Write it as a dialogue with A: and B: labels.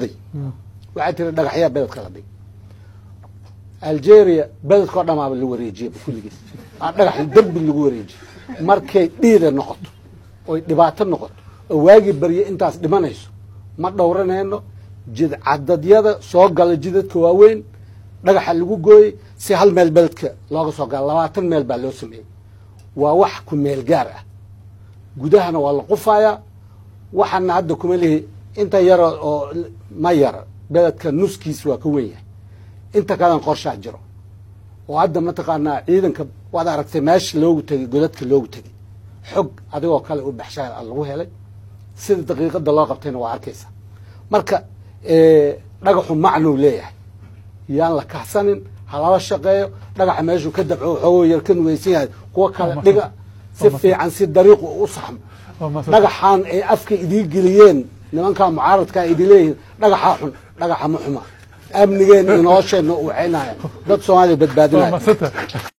A: dhacday waxay tiri dhagaxyaa beledka la dhig algeria beledkao dhamaaba la wareejiyaba kulligiis aa dhagax derbi lagu wareejiye markay dhiida noqoto oy dhibaato noqoto oo waagii barye intaas dhimanayso ma dhowranayno jidcadadyada soo gala jidadka waaweyn dhagaxa lagu gooyey si hal meel beledka looga soo gala labaatan meel baa loo sameeyey waa wax ku meel gaar ah gudahana waa la qufayaa waxaana hadda kuma lihi inta yaro oo ma yara beledka nuskiis waa ka wen yahay inta kalen qorshaa jiro oo hadda mataqaanaa ciidanka waad aragtay meesha loogu tegey godadka loogu tegey xog adigoo kale u baxshaa lagu helay sida daqiiqada loo qabtayna waa arkaysa marka dhagaxu macnuu leeyahay yaan la kahsanin halala shaqeeyo dhagaxa meeshuu ka dabco waxoogo yar ka nuweysan yahay kuwa kale dhiga si fiican si dariiqu u saxmo dhagaxaan ay afka idii geliyeen nimankaa mucaaradkaa idi leeyihiin dhagaxaa xun dhagaxa ma xuma amnigeen iyo nolosheenna u waxaynaya dad soomaaliya badbaadinaya